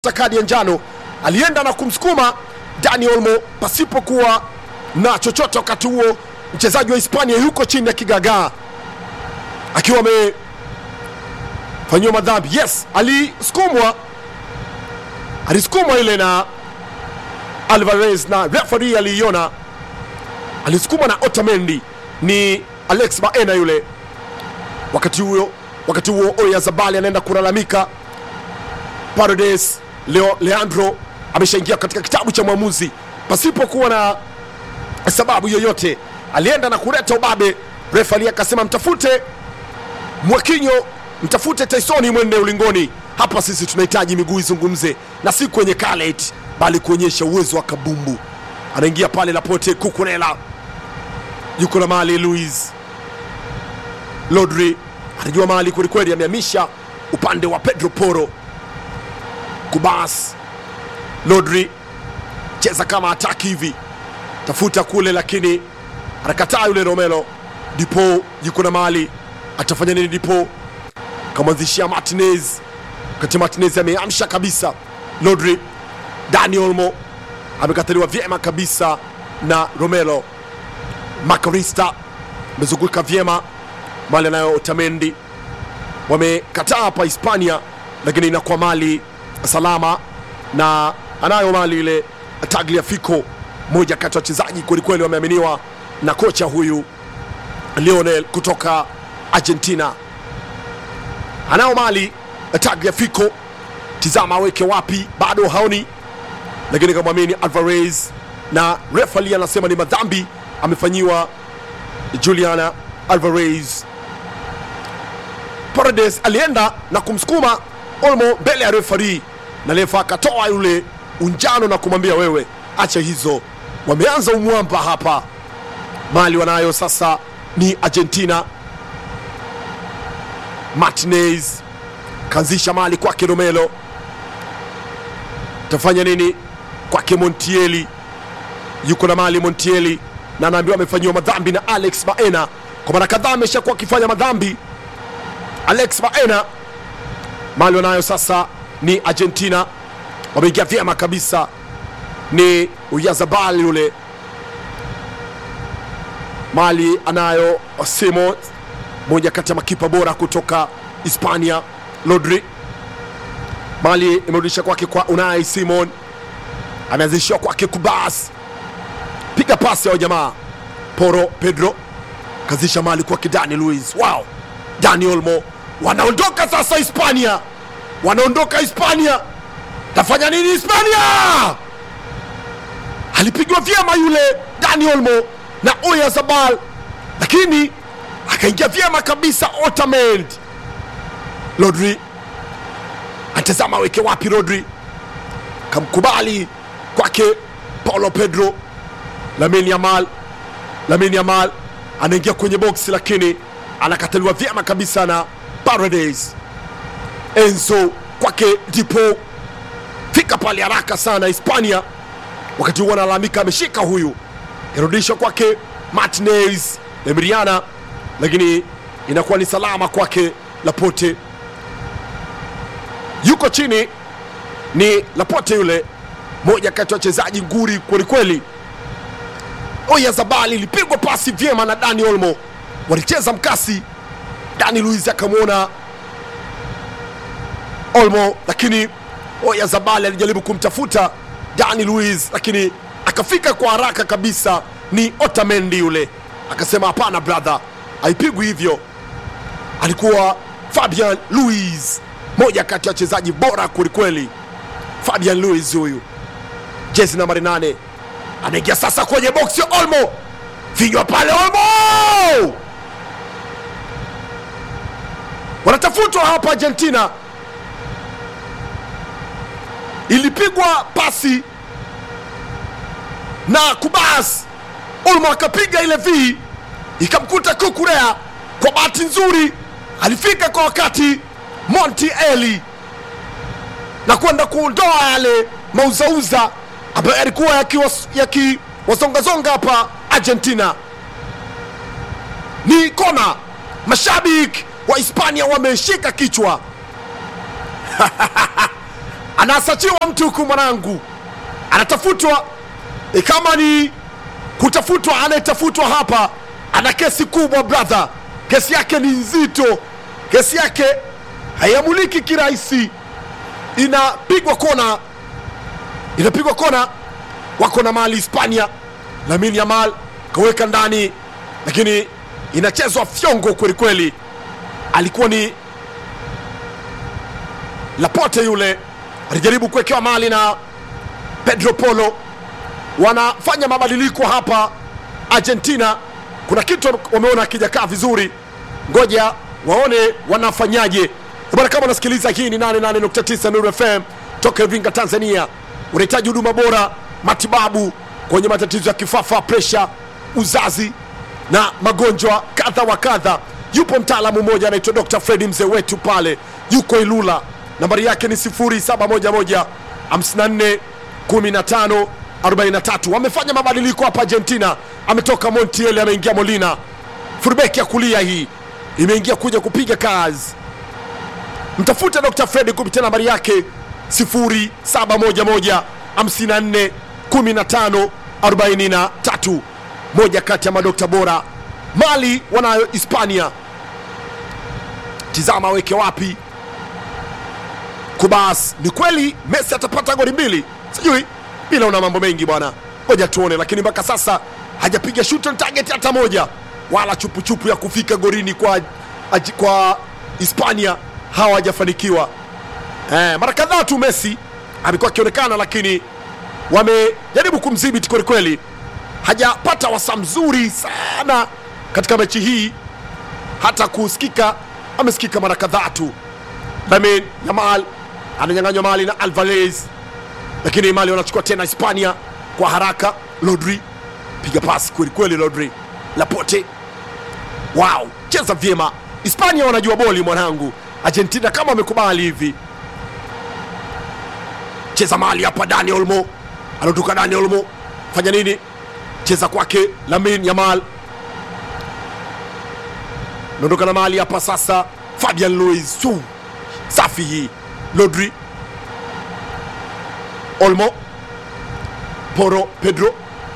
kadi ya njano alienda na kumsukuma Dani Olmo pasipokuwa na chochote. Wakati huo mchezaji wa Hispania yuko chini ya kigagaa akiwa amefanyiwa madhambi. Yes, alisukumwa, alisukumwa ile na Alvarez na referee aliiona, alisukumwa na Otamendi, ni Alex Baena yule. Wakati huo wakati huo Oyarzabal anaenda kulalamika Paredes Leo, Leandro ameshaingia katika kitabu cha mwamuzi pasipokuwa na sababu yoyote, alienda na kuleta ubabe. Refali akasema mtafute Mwakinyo, mtafute Taisoni, mwende ulingoni. Hapa sisi tunahitaji miguu izungumze na si kwenye kalet, bali kuonyesha uwezo wa kabumbu. Anaingia pale Lapote Kukurela, yuko na mali Luis Lodri anajua mali kwelikweli, amehamisha upande wa Pedro Poro Kubas Lodri cheza kama ataki hivi, tafuta kule, lakini anakataa yule Romelo. Dipo yuko na mali, atafanya nini? Dipo kamwanzishia Martinez, wakati Martinez ameamsha kabisa Lodri. Dani Olmo amekataliwa vyema kabisa na Romelo. Makarista amezunguka vyema mali anayo Otamendi, wamekataa hapa Hispania, lakini inakuwa mali salama na anayo mali ile Tagliafico, moja kati ya wachezaji kwelikweli wameaminiwa na kocha huyu Lionel kutoka Argentina. Anao mali Tagliafico, tizama aweke wapi, bado haoni, lakini kamwamini Alvarez na refali anasema ni madhambi amefanyiwa Juliana Alvarez. Paredes alienda na kumsukuma Olmo mbele ya refari na refa akatoa yule unjano na kumwambia wewe, acha hizo. Wameanza umwamba hapa, mali wanayo sasa ni Argentina. Martinez kaanzisha mali kwake Romelo, tafanya nini kwake Montiel, yuko na mali Montiel na anaambiwa amefanyiwa madhambi na Alex Baena. Kwa mara kadhaa ameshakuwa akifanya madhambi Alex Baena mali wanayo sasa ni Argentina, wameingia vyema kabisa. Ni Oyarzabal yule mali anayo Simon, moja kati ya makipa bora kutoka Hispania. Rodri mali imerudisha kwake kwa Unai Simon, ameanzishiwa kwake Kubas, piga pasi ya jamaa Poro Pedro kazisha mali kwake Dani Luis. Wow, Dani Olmo wanaondoka sasa Hispania, wanaondoka Hispania. Tafanya nini Hispania? Alipigwa vyema yule Dani Olmo na Oyarzabal, lakini akaingia vyema kabisa Otamendi. Rodri atazama aweke wapi, Rodri kamkubali kwake Paulo Pedro. Lamine Yamal, Lamine Yamal anaingia kwenye boksi, lakini anakataliwa vyema kabisa na Paredes. Enzo kwake Dipo, fika pale haraka sana Hispania. Wakati huo analalamika ameshika huyu, irudishwa kwake Martinez Emiliana, lakini inakuwa ni salama kwake Lapote. Yuko chini ni Lapote yule, moja kati ya wachezaji nguri kwelikweli. Oyarzabal ilipigwa pasi vyema na Dani Olmo, walicheza mkasi Dani Luis akamwona Olmo, lakini Oyarzabal alijaribu kumtafuta Dani Luis, lakini akafika kwa haraka kabisa. Ni Otamendi yule akasema, hapana brother, haipigwi hivyo. Alikuwa Fabian Luis, moja kati ya wachezaji bora kwelikweli. Fabian Luis huyu, jezi nambari nane, anaingia sasa kwenye boksi. Olmo vinywa pale, Olmo wanatafutwa hapa Argentina. Ilipigwa pasi na Kubas, Olmo akapiga ile vi ikamkuta Kukurea. Kwa bahati nzuri alifika kwa wakati Montiel na kwenda kuondoa yale mauzauza ambayo yalikuwa yakiwazongazonga hapa Argentina. Ni kona, mashabiki wa Hispania wameshika kichwa anasachiwa mtu huku mwanangu anatafutwa e, kama ni kutafutwa anayetafutwa hapa ana kesi kubwa brother kesi yake ni nzito kesi yake haiamuliki kirahisi inapigwa kona inapigwa kona wako na mali hispania lamin yamal kaweka ndani lakini inachezwa fyongo kwelikweli alikuwa ni lapote yule alijaribu kuwekewa mali na pedro polo wanafanya mabadiliko hapa argentina kuna kitu wameona akijakaa vizuri ngoja waone wanafanyaje bana kama unasikiliza hii ni 88.9 Nuru fm toka iringa tanzania unahitaji huduma bora matibabu kwenye matatizo ya kifafa presha uzazi na magonjwa kadha wa kadha yupo mtaalamu mmoja anaitwa dr fredi mzee wetu pale yuko ilula nambari yake ni 0711 54 15 43 wamefanya mabadiliko hapa argentina ametoka montiel ameingia molina furbeki ya kulia hii imeingia kuja kupiga kazi mtafute dr fredi kupitia nambari yake 0711 54 15 43 moja kati ya madokta bora mali wanayo hispania tizama aweke wapi kubas ni kweli messi atapata goli mbili sijui bila una mambo mengi bwana ngoja tuone lakini mpaka sasa hajapiga shoot on target hata moja wala chupuchupu ya kufika gorini kwa aji- kwa hispania hawajafanikiwa eh, mara kadhaa tu messi amekuwa akionekana lakini wamejaribu kumdhibiti kwelikweli hajapata wasa mzuri sana katika mechi hii hata kusikika amesikika mara kadhaa tu lamin yamal ananyanganywa mali na alvarez lakini mali wanachukua tena hispania kwa haraka lodri piga pasi kwelikweli lodri lapote wow cheza vyema hispania wanajua boli mwanangu argentina kama wamekubali hivi cheza mali hapa dani olmo anatoka dani olmo fanya nini cheza kwake lamin yamal naondoka na mali hapa sasa fabian louis Su. safi hii lodri olmo poro pedro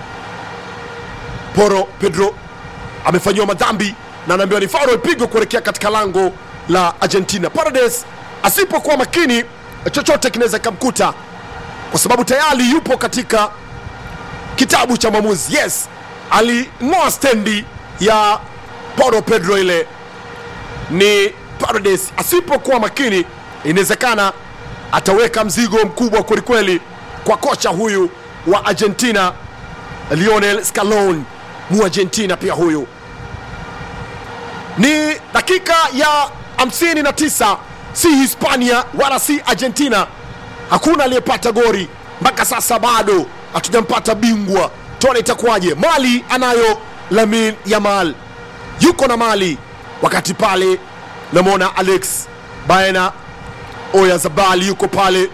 poro pedro amefanyiwa madhambi na anaambiwa ni faro ipigwe kuelekea katika lango la argentina parades asipokuwa makini chochote kinaweza kikamkuta kwa sababu tayari yupo katika kitabu cha mwamuzi yes aling'oa stendi ya poro pedro ile ni parades asipokuwa makini inawezekana ataweka mzigo mkubwa kwelikweli kwa kocha huyu wa argentina lionel scalon mu argentina pia huyu ni dakika ya 59 si hispania wala si argentina hakuna aliyepata gori mpaka sasa bado hatujampata bingwa tuone itakuwaje mali anayo lamin yamal yuko na mali wakati pale namwona alex baena oya zabali yuko pale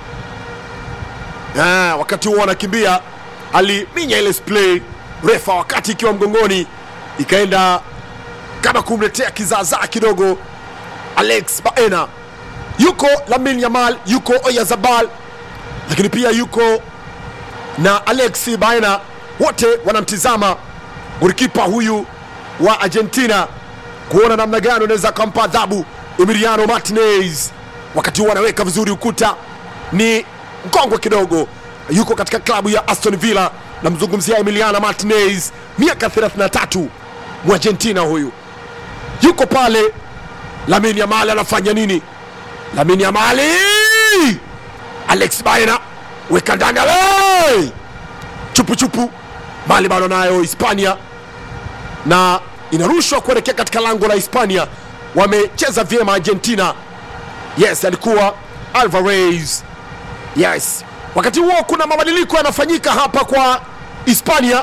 ah, wakati huo anakimbia aliminya ile splay refa wakati ikiwa mgongoni ikaenda kama kumletea kizaazaa kidogo alex baena yuko lamin yamal yuko oyazabal lakini pia yuko na alex baena wote wanamtizama golikipa huyu wa argentina kuona namna gani unaweza akampa adhabu emiliano martinez wakati huo anaweka vizuri ukuta ni mkongwe kidogo yuko katika klabu ya aston villa namzungumzia emiliano martinez miaka 33 mwargentina huyu yuko pale lamin yamali anafanya nini lamin yamali alex baena weka ndani ale chupuchupu mali bado nayo hispania na inarushwa kuelekea katika lango la hispania wamecheza vyema argentina yes alikuwa alvarez yes wakati huo kuna mabadiliko yanafanyika hapa kwa hispania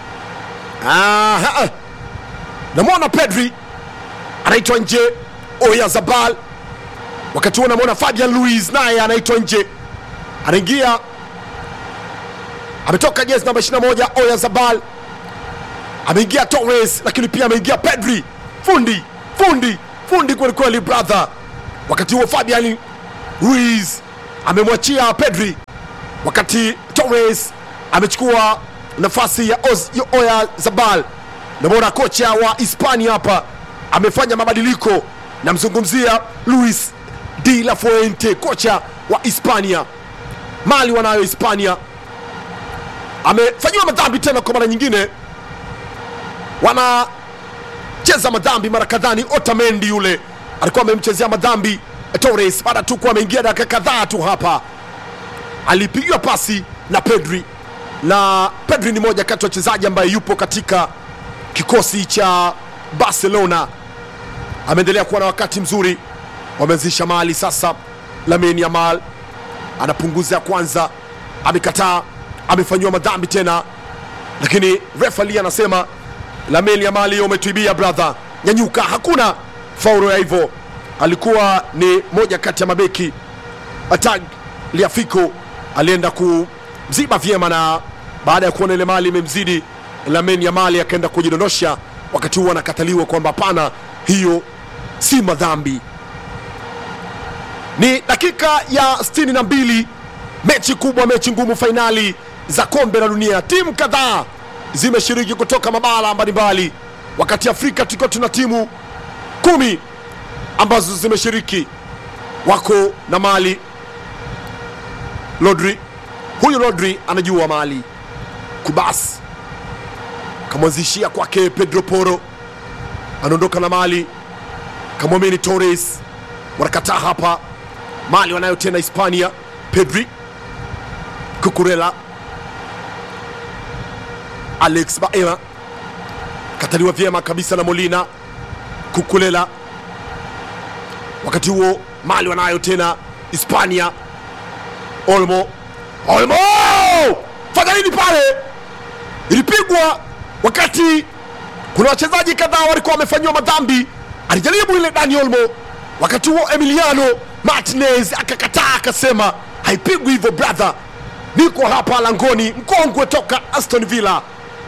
Aha. namwona pedri anaitwa nje oyazabal wakati huo namwona fabian louis naye anaitwa nje anaingia ametoka jezi namba 21 oyazabal ameingia torres lakini pia ameingia pedri fundi fundi fundi kwelikweli brother wakati huo fabian ruiz amemwachia Pedri, wakati Torres amechukua nafasi ya Oz, ya Oya Zabal. Namwona kocha wa Hispania hapa amefanya mabadiliko, namzungumzia Luis de la Fuente, kocha wa Hispania. Mali wanayo Hispania, amefanyiwa madhambi tena kwa mara nyingine, wanacheza madhambi mara kadhaa. Ni Otamendi yule alikuwa amemchezea madhambi Torres baada tu kuwa ameingia dakika kadhaa tu hapa, alipigiwa pasi na Pedri, na Pedri ni moja kati ya wachezaji ambaye yupo katika kikosi cha Barcelona, ameendelea kuwa na wakati mzuri. Wameanzisha mali sasa, Lamine Yamal anapunguza ya kwanza, amekataa, amefanyiwa madhambi tena, lakini refali anasema Lamine Yamal, hiyo umetuibia brother, nyanyuka, hakuna faulo ya hivyo. Alikuwa ni moja kati ya mabeki Atag Liafiko alienda kumziba vyema, na baada ya kuona ile mali imemzidi Lamine Yamal akaenda kujidondosha, wakati huo anakataliwa kwamba hapana, hiyo si madhambi. Ni dakika ya 62, mechi kubwa, mechi ngumu, fainali za kombe la dunia. Timu kadhaa zimeshiriki kutoka mabara mbalimbali, wakati Afrika tukiwa tuna timu kumi ambazo zimeshiriki. Wako na Mali, Rodri, huyu Rodri anajua Mali, Kubas kamwanzishia kwake Pedro Poro, anaondoka na Mali, kamwamini Torres, wanakataa hapa. Mali wanayo tena Hispania, Pedri, Kukurela, Alex Baena kataliwa vyema kabisa na Molina, Kukulela. Wakati huo Mali wanayo tena Hispania, Olmo, Olmo fanya nini pale? Ilipigwa wakati kuna wachezaji kadhaa walikuwa wamefanyiwa madhambi. Alijaribu ile Dani Olmo, wakati huo Emiliano Martinez akakataa, akasema haipigwi hivyo brother, niko hapa langoni, mkongwe toka Aston Villa.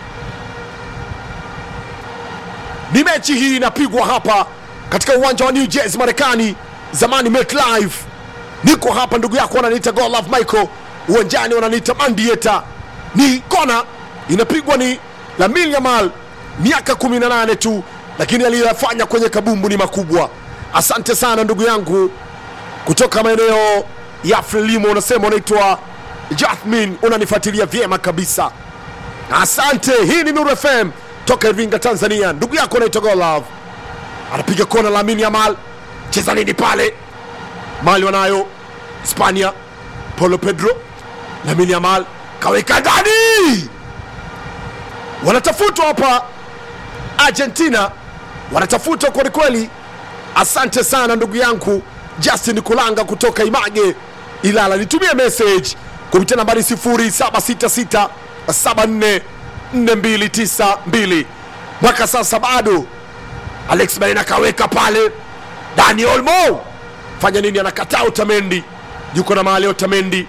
Ni mechi hii inapigwa hapa katika uwanja wa New Jersey Marekani, zamani MetLife. Niko hapa ndugu yako, wananiita God Love Michael, uwanjani wananiita Mandieta. Ni kona inapigwa ni Lamine Yamal, miaka 18 tu, lakini aliyoyafanya kwenye kabumbu ni makubwa. Asante sana ndugu yangu kutoka maeneo ya Frelimo, unasema unaitwa Jathmin, unanifuatilia vyema kabisa. Asante. Hii ni Nuru FM toka Iringa, Tanzania. Ndugu yako unaitwa Golove, anapiga kona. Lamine Yamal, cheza nini pale? Mali wanayo Hispania, Paulo Pedro, Lamine Yamal kaweka ndani, wanatafutwa hapa. Argentina wanatafutwa kwelikweli. Asante sana ndugu yangu Justin Kulanga kutoka Image Ilala, nitumie message kupitia nambari 0766744292 mwaka sasa bado. Alex Baena kaweka pale, Dani Olmo fanya nini? Anakataa Otamendi, yuko na mahali Otamendi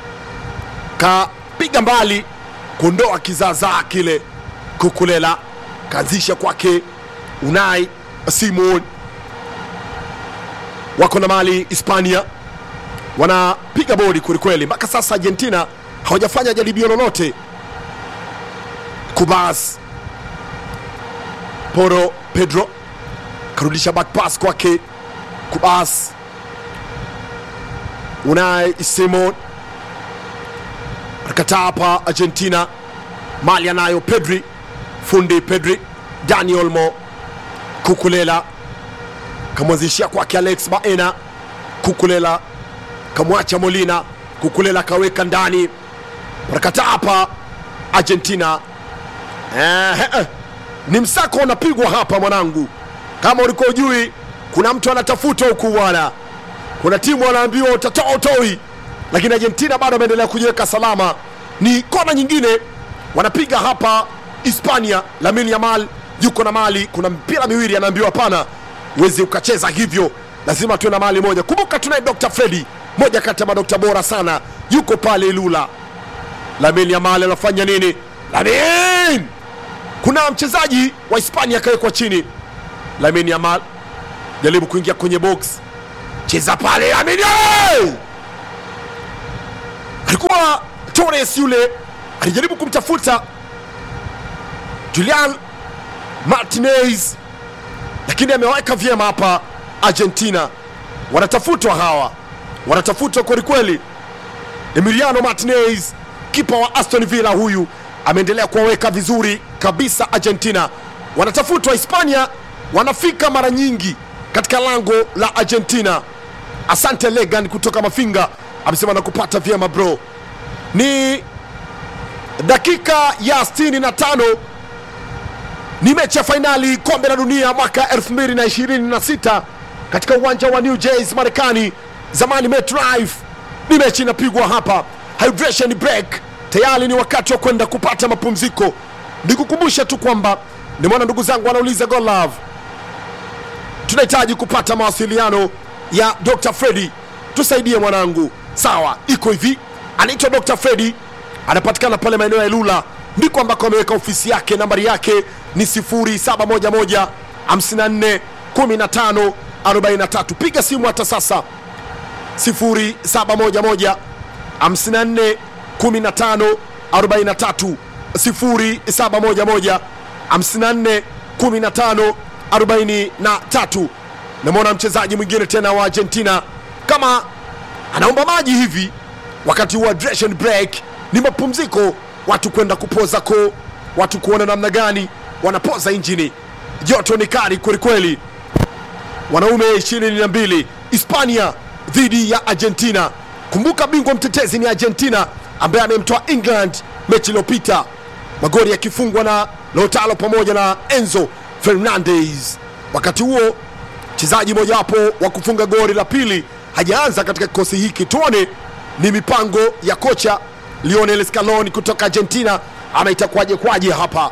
kapiga mbali kuondoa kizaazaa kile. Kukulela kaanzisha kwake Unai Simon, wako na mali Hispania wanapiga bodi kwelikweli. Mpaka sasa Argentina hawajafanya jaribio lolote. Kubas Poro Pedro karudisha back pass kwake Kubas, Unai Simon anakataa hapa. Argentina mali anayo Pedri, fundi Pedri, Dani Olmo, Kukulela kamwanzishia kwake Alex Baena, Kukulela kamwacha Molina, Kukulela kaweka ndani, wanakataa hapa Argentina. Eh, eh, ni msako unapigwa hapa mwanangu, kama ulikuwa ujui, kuna mtu anatafuta huku bwana, kuna timu wanaambiwa utatoa utoi, lakini Argentina bado ameendelea kujiweka salama. Ni kona nyingine wanapiga hapa Hispania. Lamine Yamal yuko na mali, kuna mpira miwili, anaambiwa hapana, uwezi ukacheza hivyo, lazima tuwe na mali moja. Kumbuka tunaye Dr. Fredi, moja kati ya madokta bora sana, yuko pale Ilula. Lamine Yamal anafanya nini? Lamine, kuna mchezaji wa Hispania akawekwa chini. Lamine Yamal jaribu kuingia kwenye box, cheza pale Lamine alikuwa Torres yule alijaribu kumtafuta Julian Martinez, lakini ameweka vyema hapa. Argentina wanatafutwa hawa, wanatafutwa kwelikweli. Emiliano Martinez, kipa wa Aston Villa, huyu ameendelea kuwaweka vizuri kabisa. Argentina wanatafutwa. Hispania wanafika mara nyingi katika lango la Argentina. Asante Legan kutoka Mafinga amesema nakupata vyema bro. Ni dakika ya 65 ni mechi ya fainali kombe la dunia mwaka 2026 katika uwanja wa New Jersey Marekani, zamani MetLife. Ni mechi inapigwa hapa, hydration break tayari, ni wakati wa kwenda kupata mapumziko. Nikukumbusha tu kwamba nimeona ndugu zangu wanauliza Goal Love, tunahitaji kupata mawasiliano ya Dr. Freddy, tusaidie mwanangu. Sawa, iko hivi, anaitwa Dr. Freddy, anapatikana pale maeneo ya Ilula, ndiko ambako ameweka ofisi yake. Nambari yake ni 0711 54 15 43. Piga simu hata sasa 0711 54 15 43, 0711 54 15 43. Namwona mchezaji mwingine tena wa Argentina kama anaomba maji hivi wakati wa hydration break. Ni mapumziko, watu kwenda kupoza ko, watu kuona namna gani wanapoza injini. Joto ni kali kwelikweli. Wanaume 22 Hispania dhidi ya Argentina. Kumbuka bingwa mtetezi ni Argentina ambaye amemtoa England mechi iliyopita, magoli yakifungwa na Lautaro pamoja na Enzo Fernandez. Wakati huo mchezaji mojawapo wa kufunga goli la pili hajaanza katika kikosi hiki. Tuone ni mipango ya kocha Lionel Scaloni kutoka Argentina ama itakuwaje kwaje hapa.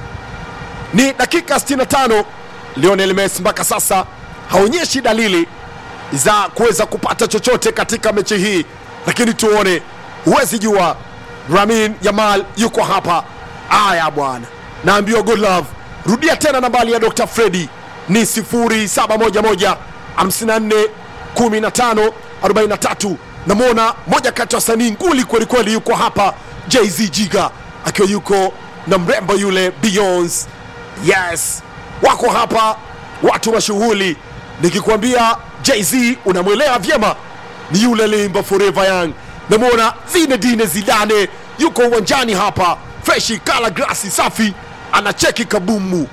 Ni dakika 65. Lionel Messi mpaka sasa haonyeshi dalili za kuweza kupata chochote katika mechi hii, lakini tuone, huwezi jua. Ramin Yamal yuko hapa. Aya bwana, naambiwa good love. Rudia tena nambari ya Dr. Freddy ni 0711 54 15 43. Namwona moja kati ya wasanii nguli kwelikweli yuko hapa, Jay-Z Jiga akiwa yuko na mrembo yule Beyonce. Yes, wako hapa watu mashughuli. Nikikwambia Jay-Z unamwelewa vyema, ni yule limba forever young. Namwona Zinedine Zidane yuko uwanjani hapa, freshi kala glasi safi, anacheki kabumu.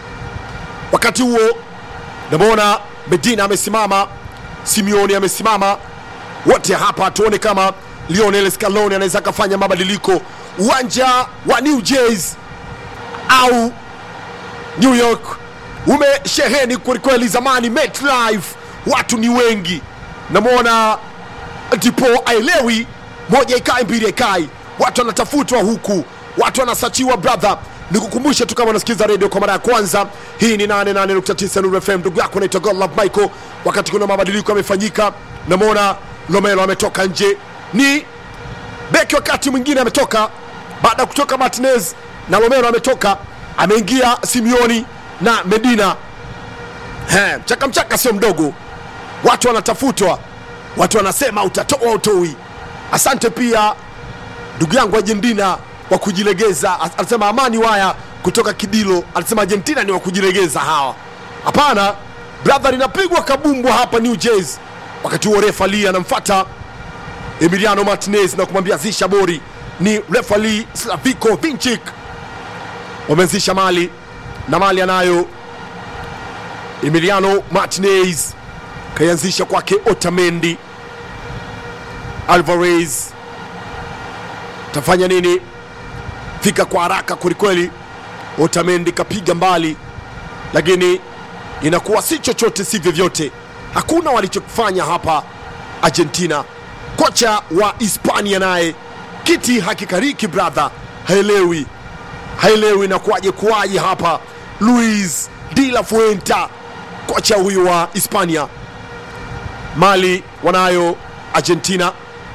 Wakati huo namwona Medina amesimama, Simeone amesimama, wote hapa tuone kama Lionel Scaloni anaweza akafanya mabadiliko uwanja wa New Jersey au New York umesheheni kwelikweli. Zamani MetLife watu ni wengi, namwona ndipo aelewi moja ikai mbili ikai, watu wanatafutwa huku, watu wanasachiwa. Brother, nikukumbushe tu kama unasikiza redio kwa mara ya kwanza, hii ni 88.9 Nuru FM. Ndugu yako naitwa Godlove Michael. Wakati kuna mabadiliko yamefanyika, namwona Lomelo ametoka nje, ni beki wakati mwingine ametoka baada ya kutoka Martinez na Lomelo ametoka, ameingia Simeoni na Medina. He, mchaka mchaka sio mdogo, watu wanatafutwa, watu wanasema utatoa utoi. Asante pia ndugu yangu Argentina wa kujilegeza, anasema Amani Waya kutoka Kidilo, anasema Argentina ni wa kujilegeza hawa. Hapana brother, linapigwa kabumbwa hapa New Jersey. Wakati huo refa Lee anamfuata Emiliano Martinez na kumwambia zisha bori. Ni refa Lee Slaviko Vinchik wameanzisha mali na mali anayo Emiliano Martinez kaianzisha kwake Otamendi. Alvarez tafanya nini? Fika kwa haraka kwelikweli. Otamendi kapiga mbali, lakini inakuwa si chochote si vyovyote. Hakuna walichokifanya hapa Argentina. Kocha wa Hispania naye kiti hakikariki brother, haelewi haelewi na kuwaje kuwaje hapa. Luis de la Fuenta, kocha huyu wa Hispania. Mali wanayo Argentina,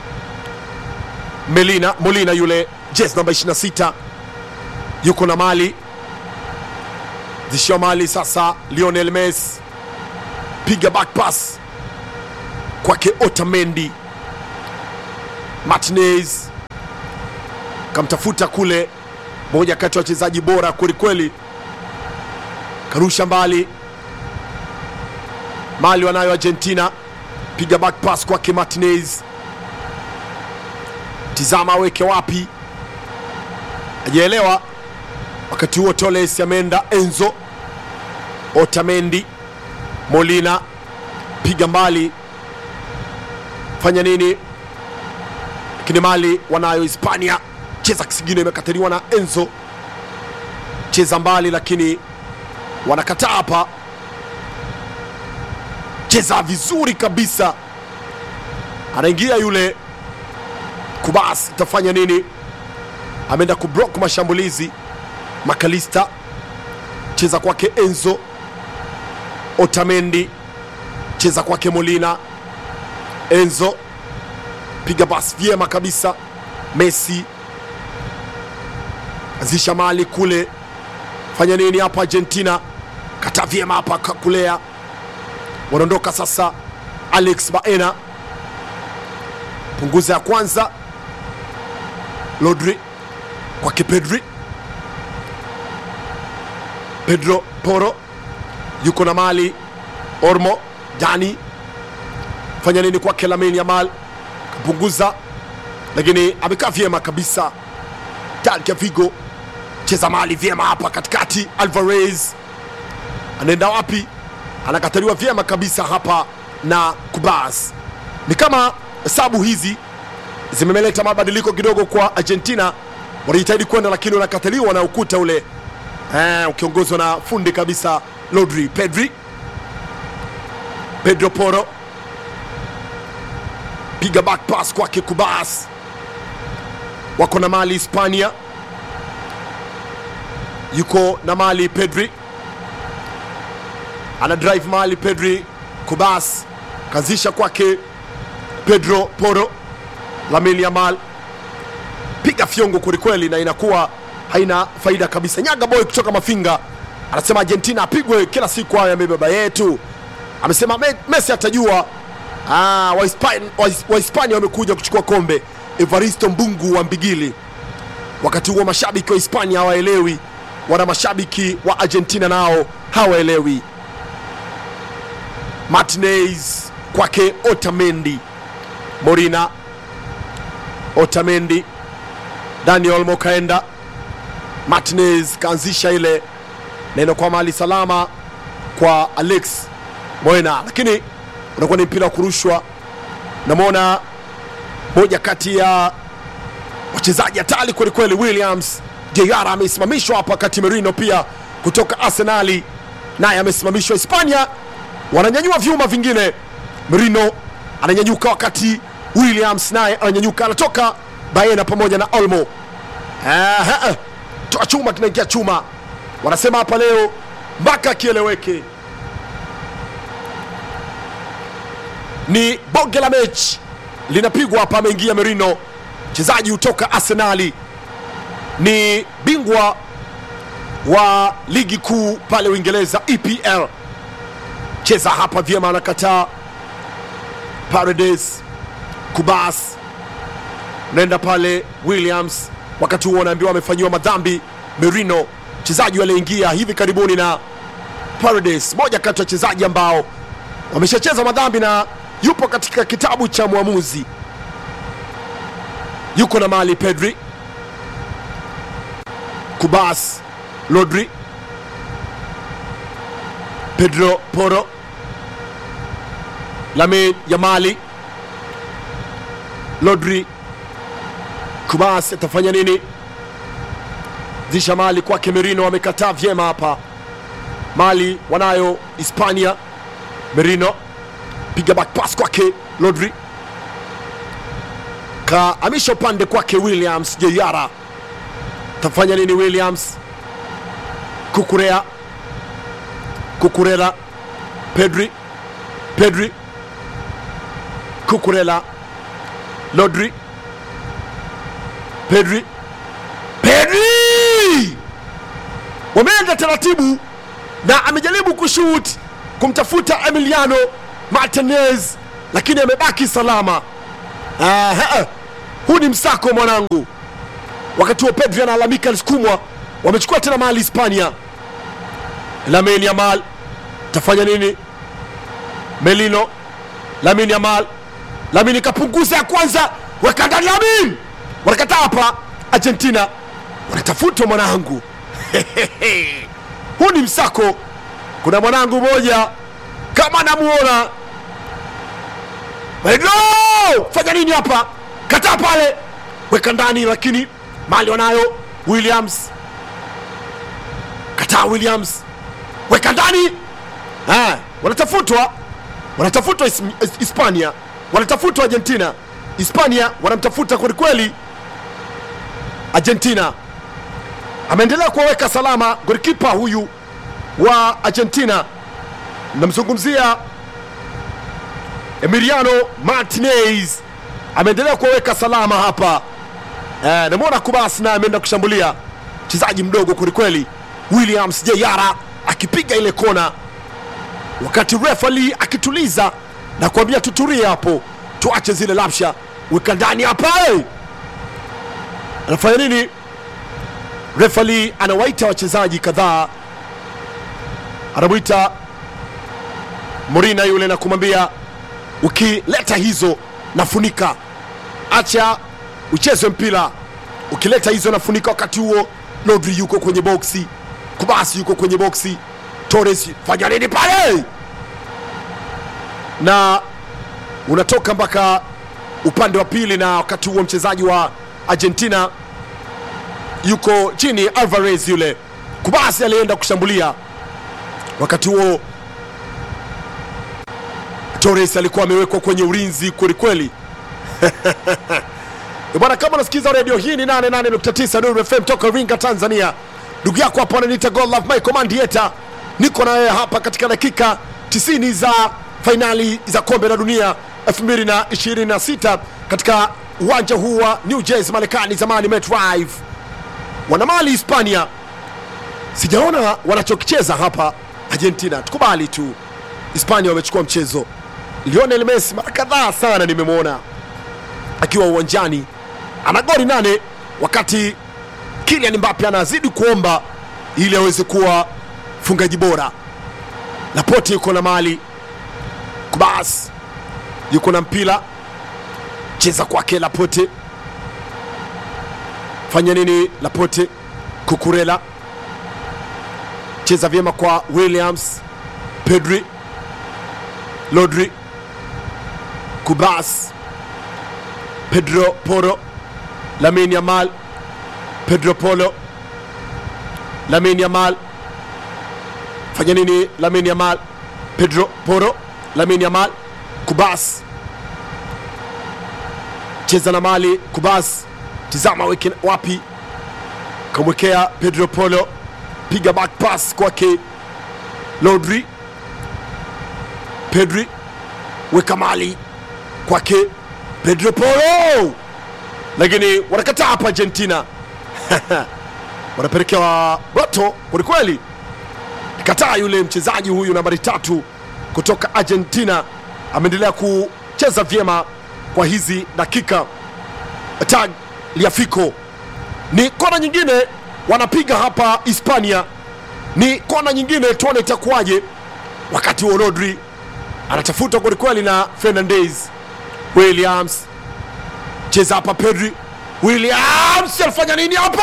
Melina Molina yule jezi namba 26 yuko na Mali zishia Mali sasa. Lionel Messi piga back pass kwake Otamendi. Martinez kamtafuta kule, moja kati ya wachezaji bora kwelikweli, karusha mbali mali wanayo Argentina, piga back pass kwake Martinez, tizama aweke wapi, ajaelewa. Wakati huo Toles ameenda, Enzo Otamendi, Molina, piga mbali, fanya nini? Lakini mali wanayo Hispania, cheza kisigino, imekataliwa na Enzo, cheza mbali, lakini wanakataa hapa cheza vizuri kabisa, anaingia yule Kubas, itafanya nini? Ameenda kublock mashambulizi. Makalista cheza kwake Enzo Otamendi, cheza kwake Molina. Enzo piga bas vyema kabisa. Messi azisha mali kule, fanya nini hapa? Argentina kata vyema hapa, kakulea wanaondoka sasa. Alex Baena punguza ya kwanza, Rodri kwake Pedri, Pedro Poro yuko na mali Ormo Dani, fanya nini kwake Lamine Yamal, kapunguza lakini amekaa vyema kabisa. Talia Vigo cheza mali vyema hapa katikati, Alvarez anaenda wapi? anakataliwa vyema kabisa hapa na Kubas. Ni kama hesabu hizi zimemeleta mabadiliko kidogo kwa Argentina, wanajitahidi kwenda lakini wanakataliwa na ukuta ule eh, ukiongozwa na fundi kabisa Rodri. Pedri, Pedro Poro, piga back pass kwake Kubas, wako na mali Hispania, yuko na mali Pedri ana drive mali Pedri Kubas kazisha kwake Pedro Poro, Lamine Yamal piga fyongo kwelikweli, na inakuwa haina faida kabisa. Nyaga boy kutoka Mafinga anasema Argentina apigwe kila siku, hayo yame baba yetu. Amesema Me- Messi atajua. Ah, Wahispania Wahispania wamekuja kuchukua kombe. Evaristo Mbungu wa Mbigili. Wakati huo mashabiki wa Hispania hawaelewi, wana mashabiki wa Argentina nao hawaelewi. Martinez kwake Otamendi, Morina, Otamendi, Dani Olmo kaenda, Martinez kaanzisha ile neno kwa mali salama kwa Alex Moena, lakini unakuwa ni mpira wa kurushwa. Namwona moja kati ya wachezaji hatari kwelikweli, Williams Jr amesimamishwa hapa, wakati Merino pia kutoka Arsenali naye amesimamishwa. Hispania wananyanyua vyuma vingine, Merino ananyanyuka, wakati Williams naye ananyanyuka, anatoka Baena pamoja na Olmo. Aha, toa chuma kinaingia chuma, wanasema hapa leo mpaka kieleweke. Ni bonge la mechi linapigwa hapa, ameingia Merino, mchezaji kutoka Arsenali, ni bingwa wa ligi kuu pale Uingereza EPL. Cheza hapa vyema, anakataa Paredes, Kubas naenda pale Williams, wakati huo anaambiwa amefanyiwa madhambi. Merino mchezaji aliyeingia hivi karibuni na Paredes, moja kati ya wachezaji ambao wameshacheza madhambi na yupo katika kitabu cha mwamuzi. Yuko na mali Pedri, Kubas, Rodri, Pedro Poro, Lamine Yamali, Rodri, Kubas atafanya nini? Zisha mali kwake Merino, amekataa vyema hapa. Mali wanayo Hispania. Merino piga back pass kwake Rodri, kaamisha upande kwake Williams. Jeyara tafanya nini? Williams, Kukurea, Kukurela, Pedri, Pedri, Kukurela, Rodri, Pedri, Pedri wameenda taratibu na amejaribu kushoot kumtafuta Emiliano Martinez lakini amebaki salama. Aha. huu ni msako mwanangu wakati huo pedri analalamika alisukumwa wamechukua tena mali hispania lamin yamal tafanya nini melino lamin yamal lamin ikapunguza ya kwanza weka ndani lamin wanakataa hapa argentina wanatafutwa mwanangu huu ni msako kuna mwanangu moja kama namuona Pedro fanya nini hapa kataa pale weka ndani lakini mali wanayo williams kataa williams weka ndani Ah, wanatafutwa wanatafutwa His- His- hispania wanatafutwa argentina hispania wanamtafuta kwelikweli argentina ameendelea kuwaweka salama golikipa huyu wa argentina namzungumzia emiliano martinez ameendelea kuwaweka salama hapa eh, namwona kubas naye ameenda kushambulia mchezaji mdogo kwelikweli williams jeyara akipiga ile kona wakati refali akituliza na kuambia tuturie hapo tuache zile lapsha weka ndani hapa hey! anafanya nini refali anawaita wachezaji kadhaa anamwita morina yule na kumwambia ukileta hizo nafunika acha ucheze mpira ukileta hizo nafunika wakati huo lodri yuko kwenye boksi kubasi yuko kwenye boksi torres fanya nini pale na unatoka mpaka upande wa pili na wakati huo mchezaji wa argentina yuko chini alvarez yule kubasi alienda kushambulia wakati huo torres alikuwa amewekwa kwenye ulinzi kwelikweli Eh, bwana kama unasikiza redio hii ni 88.9 Nuru FM toka Iringa Tanzania ndugu yako hapa ananiita God Love Michael Mandieta niko na wewe hapa katika dakika 90 za fainali za kombe la dunia 2026 katika uwanja huu wa New Jersey Marekani zamani MetLife wanamali Hispania sijaona wanachokicheza hapa Argentina tukubali tu Hispania wamechukua mchezo Lionel Messi mara kadhaa sana nimemwona akiwa uwanjani ana goli nane wakati Kylian Mbappe anazidi kuomba ili aweze kuwa mfungaji bora. Laporte yuko na mali, Kubas yuko na mpira, cheza kwake Laporte, fanya nini Laporte? Kukurela cheza vyema kwa Williams, Pedri, Lodri, Kubas Pedro Poro, Lamin Yamal, Pedro Polo, Lamin Yamal, fanya nini? Lamin Yamal, Pedro Poro, Lamin Yamal, Kubas, cheza na mali Kubas, tizama weke wapi, kamwekea Pedro Polo, piga back pass kwake Lodri, Pedri, weka mali kwake Pedro Polo, lakini wanakataa hapa Argentina wanapelekewa roto kwelikweli. Kataa yule mchezaji huyu nambari tatu kutoka Argentina ameendelea kucheza vyema kwa hizi dakika. Tag Liafico ni kona nyingine wanapiga hapa Hispania, ni kona nyingine, tuone itakuwaje. Wakati huo Rodri anatafuta kwelikweli na Fernandez Williams cheza hapa Pedri Williams alifanya nini hapa?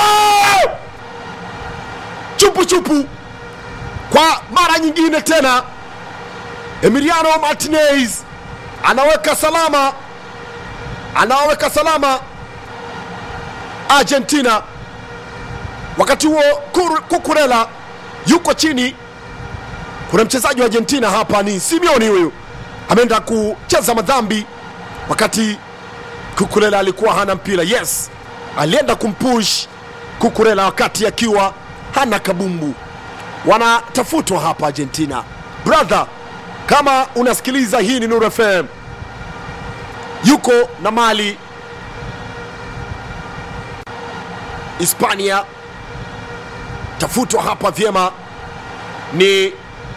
Chupu chupu kwa mara nyingine tena, Emiliano Martinez anaweka salama, anaweka salama Argentina. Wakati huo Kur- Kukurela yuko chini. Kuna mchezaji wa Argentina hapa, ni Simeone huyu, ameenda kucheza madhambi wakati Kukurela alikuwa hana mpira. Yes, alienda kumpush Kukurela wakati akiwa hana kabumbu. Wanatafutwa hapa Argentina. Brother, kama unasikiliza, hii ni Nuru FM, yuko na mali Hispania, tafutwa hapa vyema ni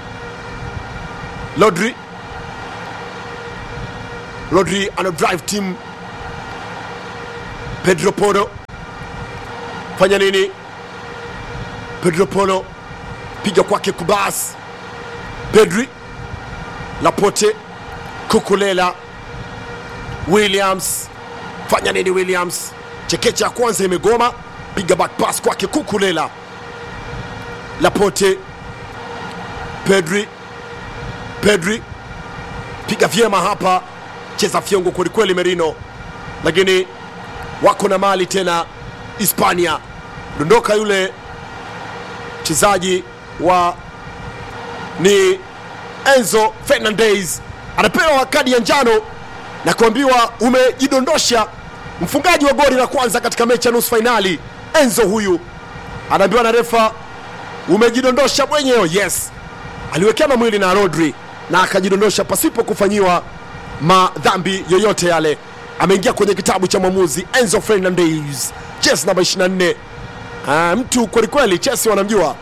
Rodri. Rodri ana drive team pedro poro fanya nini pedro poro piga kwake kubas pedri lapote kukulela williams fanya nini williams chekecha ya kwanza imegoma piga back pass kwake kukulela lapote pedri pedri piga vyema hapa cheza fyongo kwelikweli merino lakini wako na mali tena hispania dondoka yule mchezaji wa ni enzo fernandez anapewa kadi ya njano na kuambiwa umejidondosha mfungaji wa goli la kwanza katika mechi ya nusu fainali enzo huyu anaambiwa na refa umejidondosha mwenyewe yes aliwekeana mwili na rodri na akajidondosha pasipo kufanyiwa madhambi yoyote yale ameingia kwenye kitabu cha mwamuzi enzo fernandez ches namba 24 Ah, mtu kwelikweli chesi wanamjua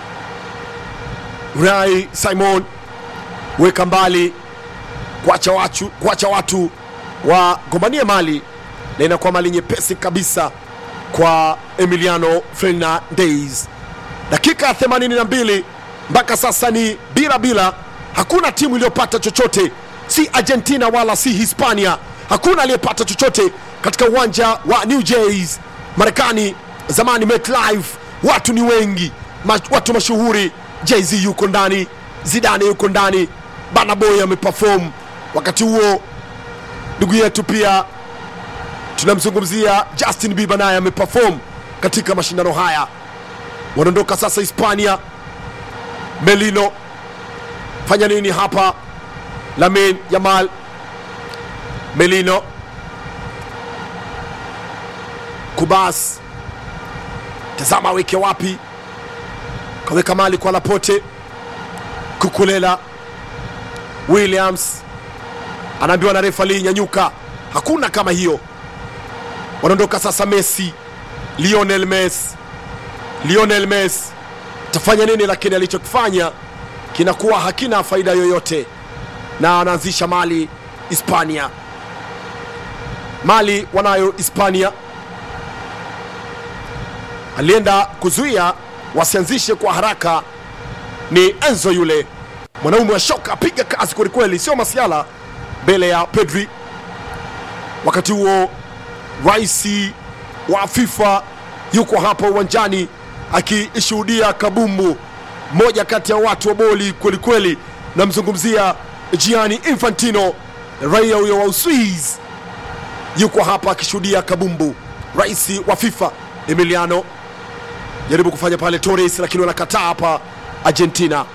rai simon weka mbali kuacha watu, kuacha watu wagombanie mali na inakuwa mali nyepesi kabisa kwa emiliano fernandez dakika 82 mpaka sasa ni bila bila hakuna timu iliyopata chochote si argentina wala si hispania hakuna aliyepata chochote katika uwanja wa new jays marekani zamani MetLife, watu ni wengi ma, watu mashuhuri jz yuko ndani zidane yuko ndani banaboy ameperform wakati huo ndugu yetu pia tunamzungumzia justin bieber naye ameperform katika mashindano haya wanaondoka sasa hispania melino fanya nini hapa lamin yamal melino kubas tazama aweke wapi kaweka mali kwa lapote kukulela williams anaambiwa na refali nyanyuka hakuna kama hiyo wanaondoka sasa messi lionel messi lionel messi tafanya nini lakini alichokifanya kinakuwa hakina faida yoyote na anaanzisha mali hispania mali wanayo hispania alienda kuzuia wasianzishe kwa haraka ni enzo yule mwanaume wa shoka apiga kazi kwelikweli sio masiala mbele ya pedri wakati huo raisi wa fifa yuko hapa uwanjani akishuhudia kabumbu mmoja kati ya watu wa boli kwelikweli namzungumzia giani infantino raia huyo wa uswiz yuko hapa akishuhudia kabumbu rais wa fifa emiliano jaribu kufanya pale torres lakini wanakataa hapa argentina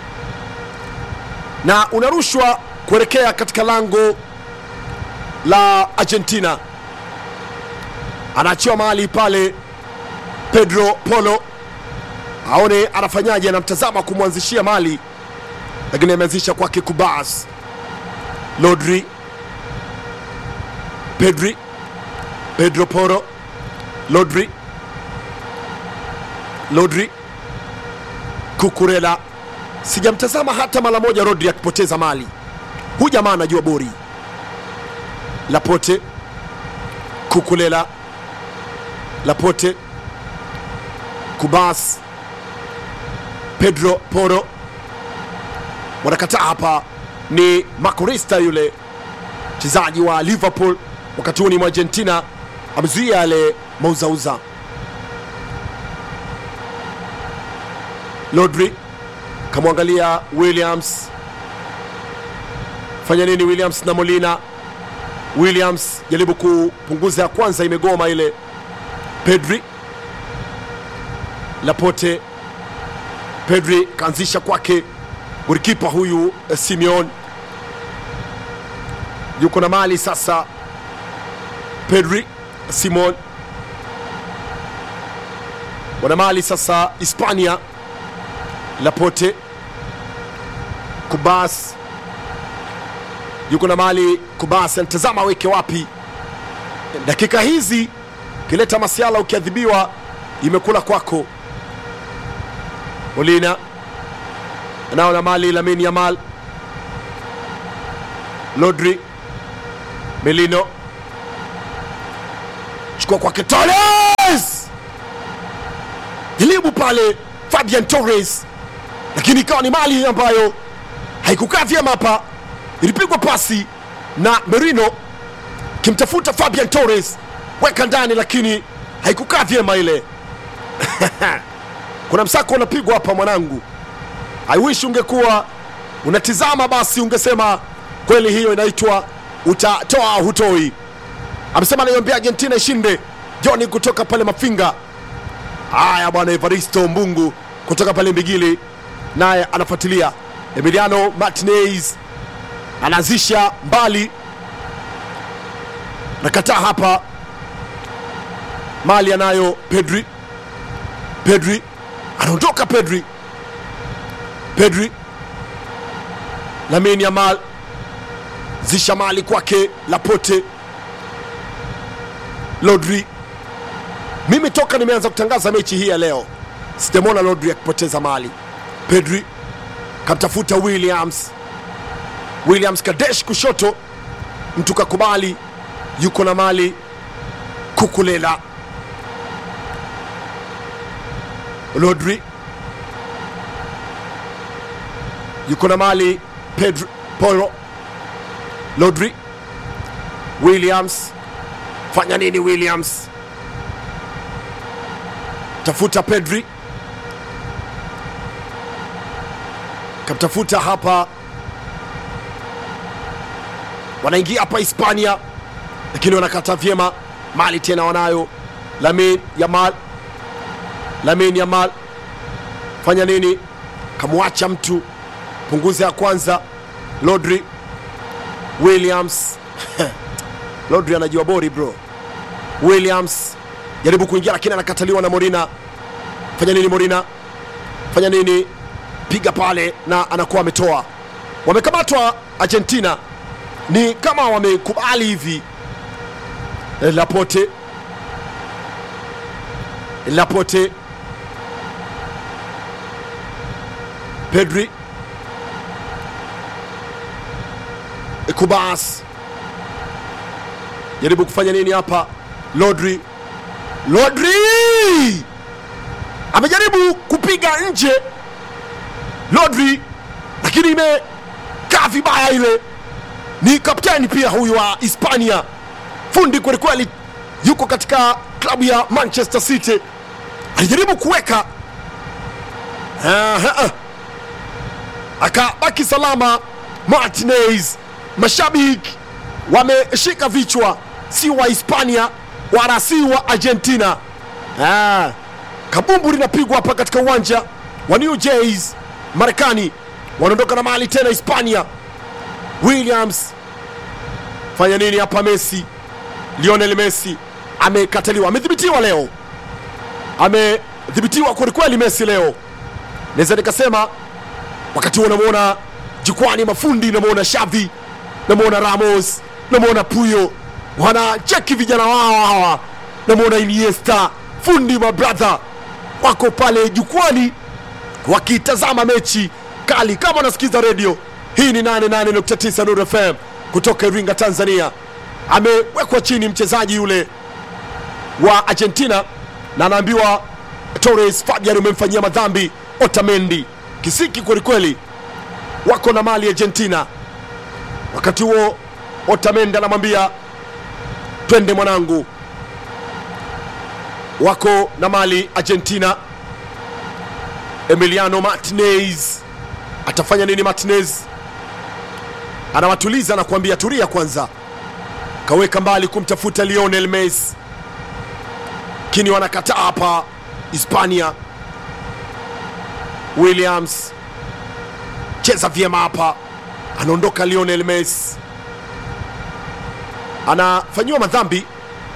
na unarushwa kuelekea katika lango la argentina anaachiwa mahali pale pedro polo aone anafanyaje anamtazama kumwanzishia mali lakini ameanzisha kwake kubas lodri pedri pedro poro lodri lodri kukurela sijamtazama hata mara moja rodri akipoteza mali hu jamaa anajua bori lapote kukulela lapote kubas pedro poro wanakataa hapa ni macorista yule mchezaji wa liverpool wakati huu ni mwargentina amezuia yale mauzauza lodri kamwangalia williams fanya nini williams na molina williams jaribu kupunguza ya kwanza imegoma ile pedri lapote pedri kaanzisha kwake golikipa huyu eh, simeon yuko na mali sasa pedri simon wana mali sasa hispania lapote kubas yuko na mali kubas anatazama aweke wapi dakika hizi ukileta masiala ukiadhibiwa imekula kwako molina anao na mali lamin yamal lodri melino chukua kwake Torres, jaribu pale Fabian Torres, lakini ikawa ni mali ambayo haikukaa vyema hapa. Ilipigwa pasi na Merino kimtafuta Fabian Torres, weka ndani, lakini haikukaa vyema ile. Kuna msako unapigwa hapa mwanangu, I wish ungekuwa unatizama basi ungesema kweli, hiyo inaitwa utatoa hutoi. Amesema anaiombea Argentina ishinde. Joni kutoka pale Mafinga. Haya bwana, Evaristo Mbungu kutoka pale Mbigili naye anafuatilia. Emiliano Martinez anaanzisha mbali, nakataa hapa. Mali anayo Pedri, Pedri anaondoka, Pedri, Pedri, Lamine Yamal zisha mali kwake Lapote, Lodri. Mimi toka nimeanza kutangaza mechi hii ya leo sijamwona Lodri akipoteza mali. Pedri kamtafuta Williams, Williams Kadesh kushoto, mtu kakubali, yuko na mali Kukulela, Lodri yuko na mali Pedro Poro, Lodri, Williams fanya nini? Williams tafuta Pedri, kamtafuta hapa, wanaingia hapa Hispania, lakini wanakata vyema mali tena, wanayo Lamin Yamal, Lamin Yamal fanya nini? Kamwacha mtu punguza ya kwanza, Lodri Williams Lodri anajua bori bro. Williams jaribu kuingia, lakini anakataliwa na Morina. Fanya nini Morina? Fanya nini? Piga pale na anakuwa ametoa. Wamekamatwa Argentina, ni kama wamekubali hivi. Lapote, Lapote, Pedri, Kubas jaribu kufanya nini hapa? Lodri, Lodri amejaribu kupiga nje Lodri, lakini imekaa vibaya ile. Ni kapteni pia huyu wa Hispania, fundi kwelikweli, yuko katika klabu ya Manchester City, alijaribu kuweka Aha. akabaki salama Martinez. Mashabiki wameshika vichwa, si wa Hispania wala si wa Argentina. Ah, kabumbu linapigwa hapa katika uwanja wa New Jersey, Marekani. Wanaondoka na mali tena Hispania. Williams fanya nini hapa? Messi, Lionel Messi amekataliwa, amedhibitiwa leo, amedhibitiwa kwelikweli Messi leo. Naweza nikasema wakati huo unamwona jukwani mafundi, namwona Xavi, namwona Ramos, namwona Puyo wanacheki vijana wao hawa, namwona Iniesta, fundi mabradha wako pale jukwani wakitazama mechi kali. Kama unasikiza redio hii, ni 88.9 Nuru FM kutoka Iringa, Tanzania. Amewekwa chini mchezaji yule wa Argentina na anaambiwa Torres, Fabian umemfanyia madhambi Otamendi. Kisiki kwelikweli, wako na mali Argentina. Wakati huo Otamendi anamwambia twende mwanangu, wako na mali Argentina. Emiliano Martinez atafanya nini? Martinez anawatuliza na kuambia tulia kwanza, kaweka mbali kumtafuta Lionel Messi, lakini wanakataa hapa Hispania. Williams cheza vyema hapa, anaondoka Lionel Messi, anafanyiwa madhambi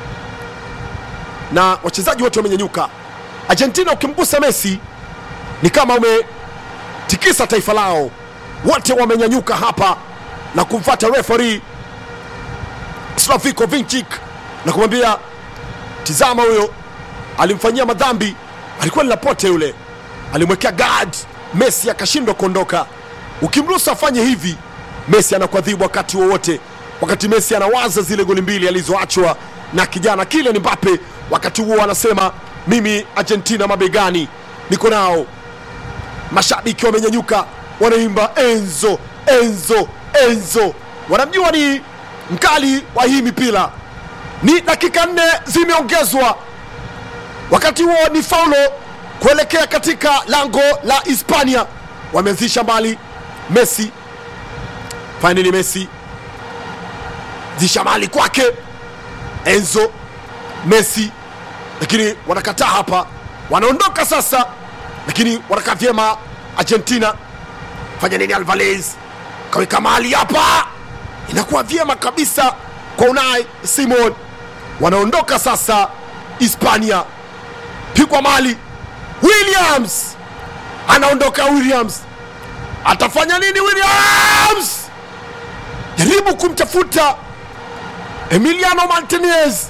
na wachezaji wote wamenyanyuka. Argentina, ukimgusa Messi ni kama umetikisa taifa lao. Wote wamenyanyuka hapa na kumfata referee Slaviko Vinchik na kumwambia tizama, huyo alimfanyia madhambi, alikuwa ni Laporte yule, alimwekea guard Messi akashindwa kuondoka. Ukimruhusu afanye hivi, Messi anakuadhibu wakati wowote, wakati Messi anawaza zile goli mbili alizoachwa na kijana Kylian Mbappe. Wakati huo anasema mimi Argentina mabegani, niko nao. Mashabiki wamenyanyuka, wanaimba Enzo, Enzo, Enzo. Wanamjua ni mkali wa hii mipira. Ni dakika nne zimeongezwa, wakati huo ni faulo kuelekea katika lango la Hispania. Wameanzisha mbali Messi, fainali Messi zisha mali kwake Enzo Messi, lakini wanakataa hapa, wanaondoka sasa, lakini wanakaa vyema Argentina. Fanya nini? Alvarez kaweka mali hapa, inakuwa vyema kabisa kwa Unai Simon. Wanaondoka sasa Hispania, pigwa mali Williams anaondoka. Williams atafanya nini? Williams jaribu kumtafuta Emiliano Martinez,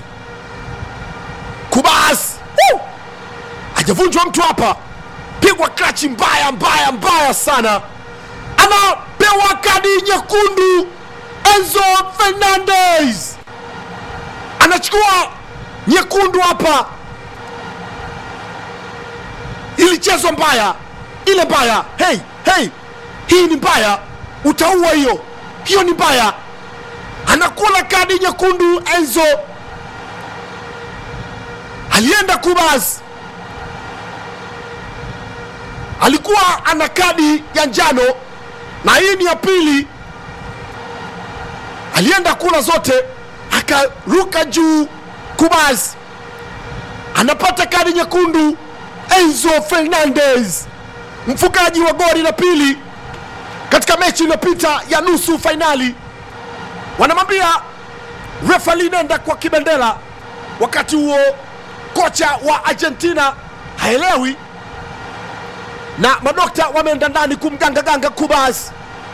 Kubas hajavunjwa mtu hapa, pigwa klachi mbaya mbaya mbaya sana, anapewa kadi nyekundu. Enzo Fernandez anachukua nyekundu hapa ilichezwa mbaya ile mbaya. Hey, hey, hii ni mbaya, utaua hiyo hiyo ni mbaya. Anakula kadi nyekundu. Enzo alienda Kubas, alikuwa ana kadi ya njano na hii ni ya pili. Alienda kula zote, akaruka juu. Kubas anapata kadi nyekundu. Enzo Fernandez mfungaji wa goli la pili katika mechi iliyopita ya nusu fainali. Wanamwambia refali nenda kwa kibendera. Wakati huo kocha wa Argentina haelewi na madokta wameenda ndani kumgangaganga Kubas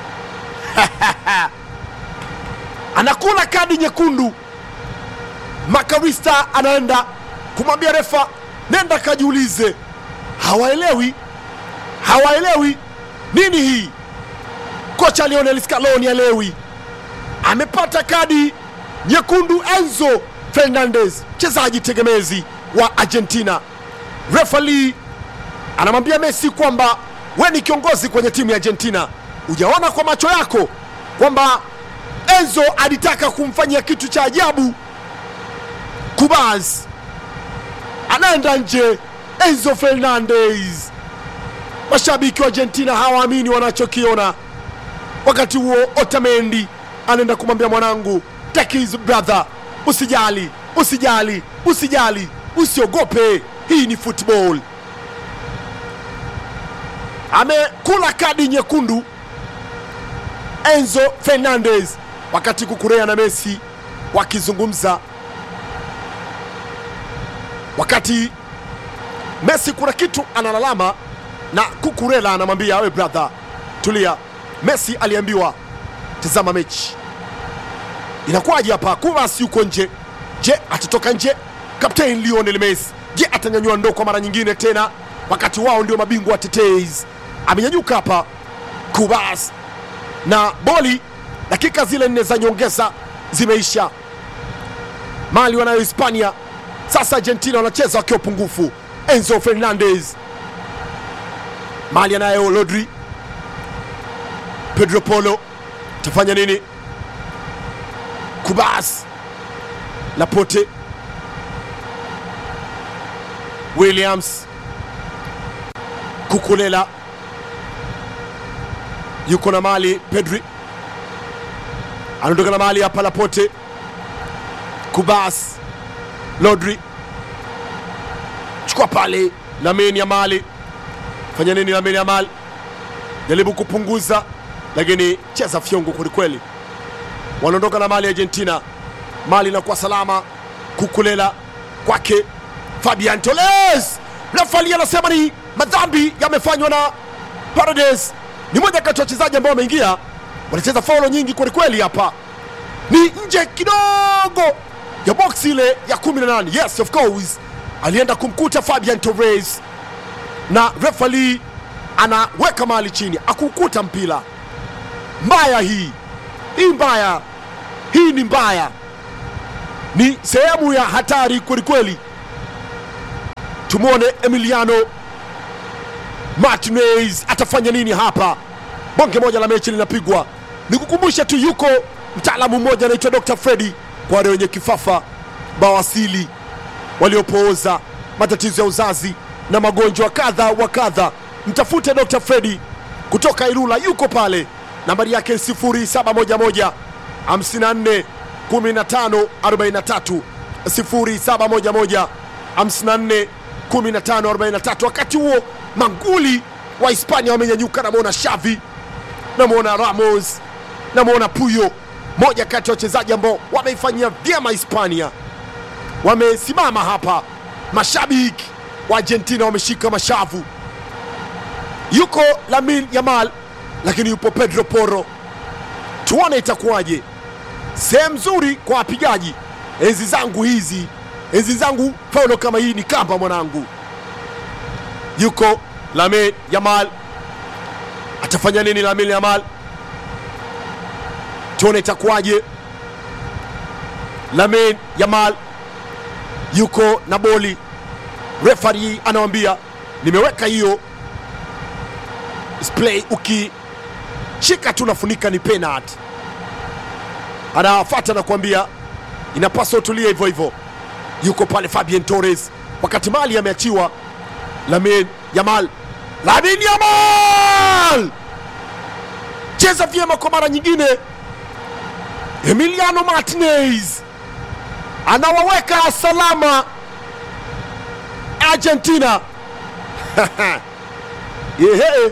anakula kadi nyekundu. Makarista anaenda kumwambia refa, nenda kajiulize. Hawaelewi, hawaelewi nini hii. Kocha Lionel Scaloni alewi, amepata kadi nyekundu. Enzo Fernandez, mchezaji tegemezi wa Argentina. Refali anamwambia Messi kwamba we ni kiongozi kwenye timu ya Argentina, hujaona kwa macho yako kwamba Enzo alitaka kumfanyia kitu cha ajabu. Kubas anaenda nje. Enzo Fernandez, mashabiki wa Argentina hawaamini wanachokiona. Wakati huo Otamendi anaenda kumwambia mwanangu, take his brother, usijali, usijali, usijali, usiogope, hii ni football. Amekula kadi nyekundu Enzo Fernandez, wakati Kukurea na Messi wakizungumza wakati Messi kuna kitu analalama na Kukurela anamwambia we brother, tulia. Messi aliambiwa tazama mechi inakuwaje hapa. Kubas yuko nje. Je, atatoka nje? Kapteni Lionel Messi, je, atanyanyua ndoo kwa mara nyingine tena, wakati wao ndio mabingwa watetezi? Amenyanyuka hapa Kubas na boli. Dakika zile nne za nyongeza zimeisha, mali wanayo Hispania. Sasa Argentina wanacheza wakiwa pungufu. Enzo Fernandez, mali anayo Rodri, Pedro Polo, tafanya nini? Kubas, Lapote, Williams, Kukulela yuko na mali. Pedri anaondoka na mali hapa. Lapote, Kubas, Rodri chukua pale. Lamine Yamal fanya nini? Lamine Yamal jaribu kupunguza, lakini cheza fyongo kwelikweli. Wanaondoka na mali Argentina, mali inakuwa salama. Kukulela kwake Fabian Toles, refali anasema ni madhambi yamefanywa na Paredes. Ni moja kati ya wachezaji ambao wameingia, wanacheza faulo nyingi kwelikweli. Hapa ni nje kidogo ya box ile ya 18. Yes, of course alienda kumkuta Fabian Torres na refali anaweka mali chini, akukuta mpira. Mbaya hii hii, mbaya hii, ni mbaya. ni sehemu ya hatari kwelikweli. Tumwone Emiliano Martinez atafanya nini hapa. Bonge moja la mechi linapigwa. Nikukumbusha tu, yuko mtaalamu mmoja anaitwa Dr. Fredi kwa wale wenye kifafa, bawasili, waliopooza, matatizo ya uzazi na magonjwa kadha wa kadha. Mtafute Dr. Fredi kutoka Ilula, yuko pale, nambari yake 0711 54 15 43 0711 54 15 43. Wakati huo manguli wa Hispania wamenyanyuka, namwona Xavi, namwona Ramos, namwona Puyo, moja kati ya wachezaji ambao wameifanyia vyema Hispania, wamesimama hapa. Mashabiki wa Argentina wameshika mashavu. Yuko Lamin Yamal, lakini yupo Pedro Porro. Tuone itakuwaje. Sehemu nzuri kwa wapigaji. Enzi zangu hizi, enzi zangu faulo kama hii ni kamba mwanangu. Yuko Lamin Yamal, atafanya nini Lamin Yamal? Tuone itakuwaje. Lamin Yamal yuko na boli, refari anawambia nimeweka hiyo splay, ukishika tu nafunika ni penalty. Anafata na kuambia inapaswa utulie hivyo hivyo. Yuko pale Fabian Torres, wakati mali ameachiwa. Lamin Yamal, Lamin Yamal cheza vyema kwa mara nyingine. Emiliano Martinez anawaweka salama Argentina. Yehe.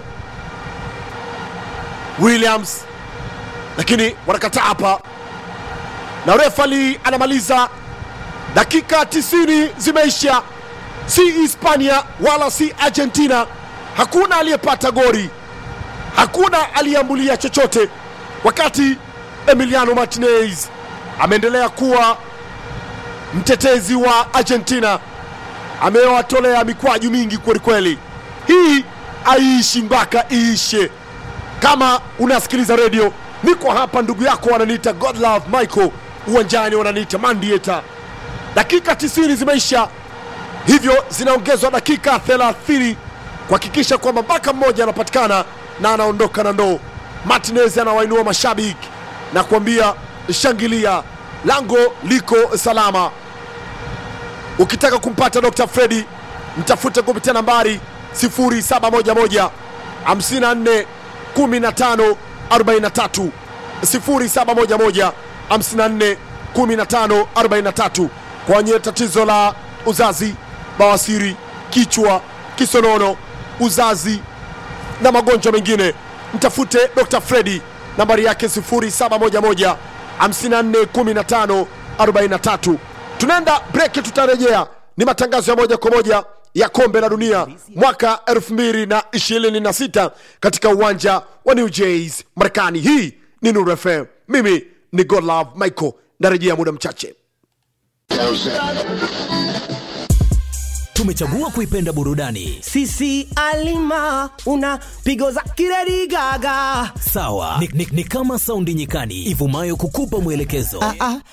Williams lakini wanakataa hapa, na refali anamaliza. Dakika 90 zimeisha, si Hispania wala si Argentina. Hakuna aliyepata gori, hakuna aliyeambulia chochote, wakati Emiliano Martinez ameendelea kuwa mtetezi wa Argentina, amewatolea mikwaju mingi kwelikweli. Hii aiishi mpaka iishe. Kama unasikiliza redio, niko hapa, ndugu yako wananiita Godlove Michael, uwanjani wananiita Mandieta. Dakika 90 zimeisha, hivyo zinaongezwa dakika 30 kuhakikisha kwamba mpaka mmoja anapatikana na anaondoka na ndoo. Martinez anawainua mashabiki na kuambia shangilia, lango liko salama. Ukitaka kumpata Dr. Fredi mtafute kupitia nambari 0711 54 15 43 0711 54 15 43 kwa wenye tatizo la uzazi, bawasiri, kichwa, kisonono, uzazi na magonjwa mengine, mtafute Dr. Fredi, nambari yake 0711 54 15 43. Tunaenda breki, tutarejea. Ni matangazo ya moja kwa moja ya kombe la dunia mwaka 2026 katika uwanja wa New Jersey, Marekani. Hii ni Nuru FM, mimi ni Godlove Michael, narejea muda mchache. Tumechagua kuipenda burudani sisi alima una pigo za kiredi gaga sawa, ni, ni, ni kama saundi nyikani ivumayo kukupa mwelekezo ah, ah,